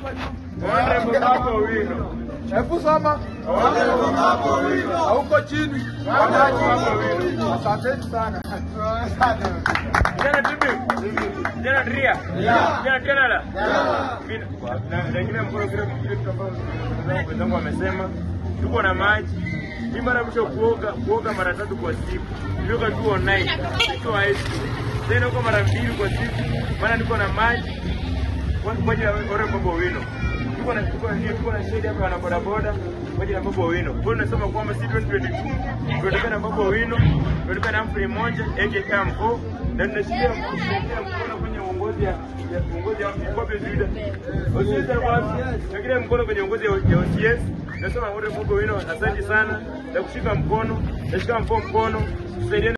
hapa juu. Honorable Babu Owino. Hebu soma. Honorable Babu Owino. Hauko chini. Honorable Babu Owino. Asanteni sana. Jana tibi. Jana Ria. Jana tena la. Mimi na wengine mkono kile kile kitu ambacho wenzangu wamesema tuko na maji. Mimi mara mwisho kuoga kuoga mara tatu kwa siku. Nilioga tu online. Sio high school. Tena uko mara mbili kwa siku. Maana niko na maji. Kwa kwa ajili ya ore Babu Owino. Tuko na tuko na tuko na shedi hapa na bodaboda kwa ajili ya Babu Owino. Kwa hiyo nasema kwamba si 2022 tunataka na Babu Owino, tunataka na Humphrey Monja aka Mvo na tunashikia tunashikia mkono kwenye uongozi ya ya uongozi ya Mbappe Zuda. OCS basi, tunakile mkono kwenye uongozi ya ya OCS. Nasema wote Babu Owino, asante sana na kushika mkono, nashika mkono mkono, tusaidiane